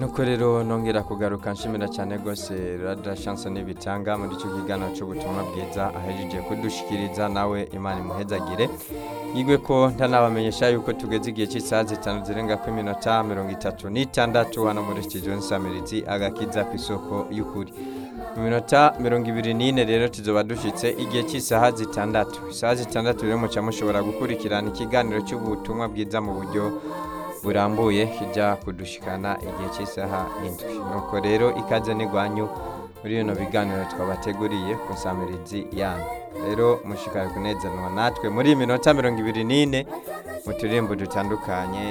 nuko rero nongera kugaruka nshimira cyane rwose radiyo shansoni bitanga muri icyo kiganiro cy'ubutumwa bwiza ahejeje kudushikiriza nawe imana imuhezagire yigwe ko ntanabamenyesha yuko tugeze igihe cy'isaha zitanu zirenga ku iminota mirongo itatu n'itandatu hano muri sitidiyo nsamirizi agakiza ku isoko y'ukuri mu minota mirongo ibiri n'ine rero tuzoba dushyitse igihe cy'isaha zitandatu isaha zitandatu rero muca mushobora gukurikirana ikiganiro cy'ubutumwa bwiza mu buryo burambuye kijya kudushikana igihe cy'isaha indwi nuko rero ikaze n'igwanyu muri bino biganiro twabateguriye ku nsamirizi yanyu rero mushikare kunezanwa natwe muri iyi minota mirongo ibiri n'ine mu turirimbo dutandukanye